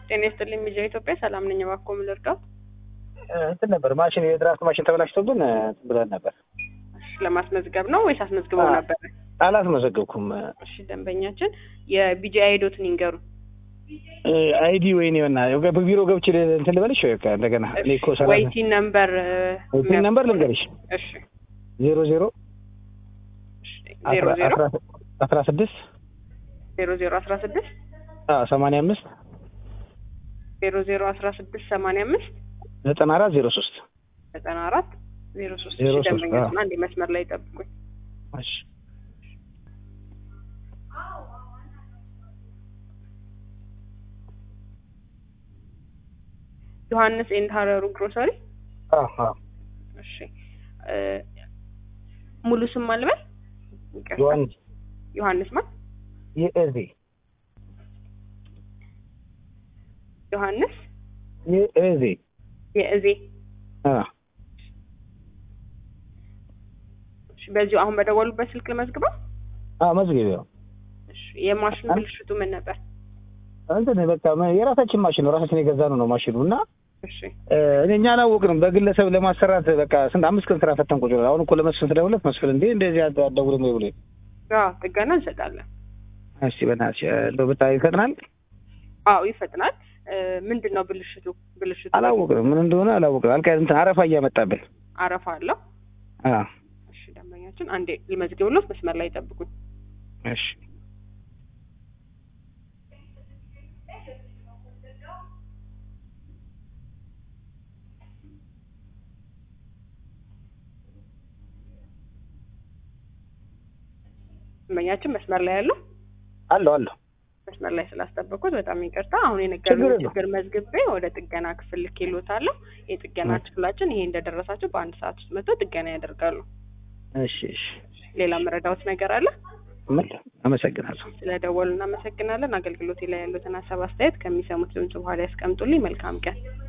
ጤና ይስጥልኝ ሚዲያ ኢትዮጵያ ሰላም ነኝ። እባክዎ ምን ልርዳው? እንትን ነበር ማሽን የድራፍት ማሽን ተበላሽቶብን እንትን ብለን ነበር። እሺ ለማስመዝገብ ነው ወይስ አስመዝግበው አዎ። ነበር? አላስመዘገብኩም። እሺ ደንበኛችን የቢጂአይ ዶትን ይንገሩ። አይዲ ወይኔ ና ቢሮ ገብቼ እንትን ልበልሽ ወይ? በቃ እንደገና እኔ እኮ ሰራ ወይቲን ነምበር ፒን ነምበር ልንገርሽ እሺ ዜሮ ዜሮ እሺ ዜሮ ዜሮ አስራ ስድስት ዜሮ ዜሮ አስራ ስድስት ሰማንያ አምስት ዜሮ ዜሮ አስራ ስድስት ሰማንያ አምስት ዘጠና አራት ዜሮ ሶስት ዘጠና አራት ዜሮ ሶስት ዜሮ እሺ ሶስት ደንበኛችን አንድ መስመር ላይ ጠብቁኝ። እሺ ዮሐንስ ኤንድ ሀረሩ ግሮሰሪ አዎ አዎ እሺ እ ሙሉ ስም ማልበል ይቅርታ። ዮሐንስ ዮሐንስ ማን የእዜ ዮሐንስ የእዜ የእዜ አ እሺ በዚሁ አሁን በደወሉበት ስልክ ልመዝግበው። አ መዝገቢያው እሺ የማሽኑ ብልሽቱ ምን ነበር? እንትን በቃ የራሳችን ማሽን ነው ራሳችን የገዛ ነው ነው ማሽኑ እና እሺ እ እኔ እኛ አላወቅንም። በግለሰብ ለማሰራት በቃ ስንት አምስት ቀን ስራ ፈተን ቁጭ ብለን አሁን እኮ ለመስፍን ስለሁለት መስፍን እንዴ እንደዚህ አደውልም ወይ ብሎ አዎ ጥገና እንሰጣለን። እስቲ በእናትሽ እንደው ብታይ ይፈጥናል። አዎ ይፈጥናል። እ ምንድን ነው ብልሽቱ? ብልሽቱ አላወቅንም ምን እንደሆነ አላወቅንም። አልካ እንትን አረፋ እያመጣብን አረፋ አለው። አ እሺ ደንበኛችን አንዴ ልመዝግብሎት መስመር ላይ ጠብቁኝ። እሺ ደንበኛችን መስመር ላይ ያለው አለሁ አለሁ መስመር ላይ ስላስጠበቁት በጣም ይቅርታ። አሁን የነገሩኝ ችግር የለውም። ችግር መዝግቤ ወደ ጥገና ክፍል ልኬልዎታለሁ። የጥገና እሺ። ክፍላችን ይሄ እንደደረሳቸው በአንድ ሰዓት ውስጥ መጥተው ጥገና ያደርጋሉ። እሺ እሺ ሌላ መረዳዎት ነገር አለ? ምን አመሰግናለሁ። ስለደወሉ እናመሰግናለን። አገልግሎቴ ላይ ያሉትን ሀሳብ አስተያየት ከሚሰሙት ድምጽ በኋላ ያስቀምጡልኝ። መልካም ቀን።